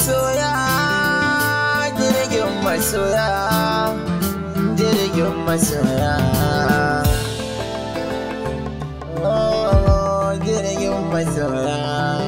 masoya jirgin masoya jirgin masoya Oh, jirgin masoya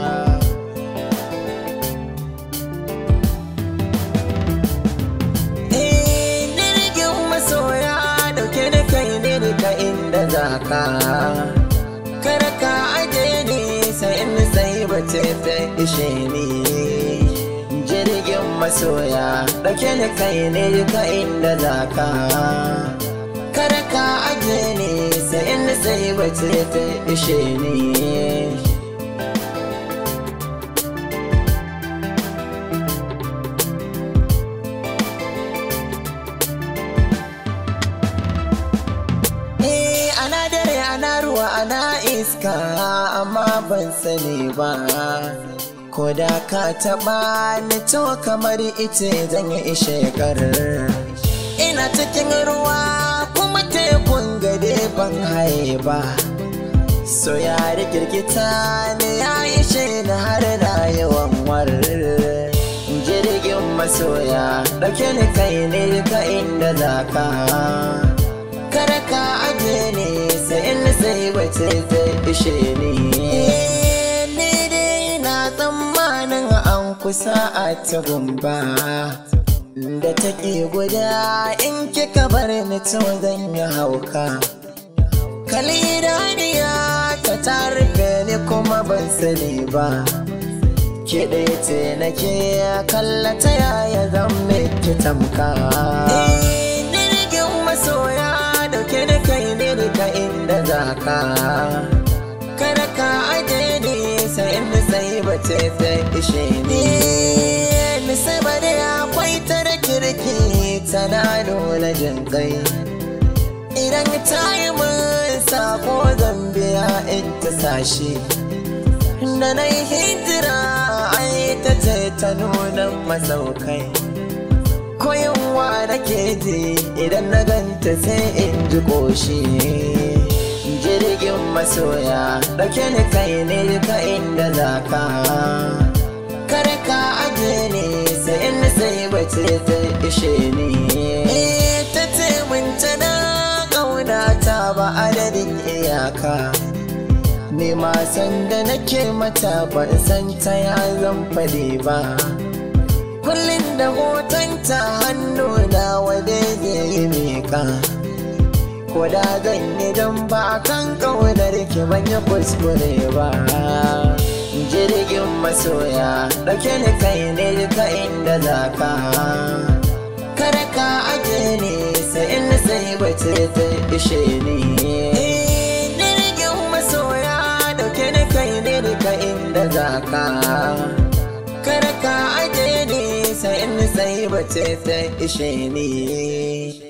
Eh, jirgin masoya dauke da kai ne daga inda za ka kar ka aje ni sai in sai bace ta ishe ni jirgin masoya dauke da kai ne daga inda za ka kar ka aje ni sai in sai bace ta ishe ni Eh, ana dare ana ruwa ana iska amma ban sani ba ko da ka taɓa ni to kamar ita zan yi ishe ina cikin ruwa kuma tekun gade ban haye ba so ya rikirkita ni ya ishe na har na yawan war jirgin masoya ɗauke ni kai ne ka inda za ka kada ka aje ne sai in sai bace zai ishe ni ni dai na tsammanin an kusa a ta gumba da take guda in kika bar ni to zan yi hauka kalidaniya ta tarfe ni kuma ban sani ba ke ɗaya ce nake kallata yaya zan miki tamka jirgin masoya dauke da kai ne daga inda za ka kada ka aje ni sai inda sai bace ta ishe ni ni sai ba da akwai ta da kirki tana nuna jin kai idan ta yi min sako zambiya in ta sashi da na yi hijira ai ta ce ta nuna masaukai koyarwa nake ji idan na ganta sai in ji ƙoshi jirgin masoya ɗauke ni kai ne ka inda za ka kare ka aje ne sai in sai bace ta ishe ni ta ce mun tana ƙauna ta ba adadin iyaka ni ma san da nake mata ban san ta ya zan fade ba kullum da hotonta hannu na wade zai yi miƙa ko da zan yi don ba kan ƙaunar ki ban yi kuskure ba jirgin masoya ɗauke ni kai ne ka inda za ka kada ka aje ni sai in sai bace ta ishe ni jirgin masoya ɗauke ni kai ne ka inda za ka kada ka aje ni sai in sai bace ta ishe ni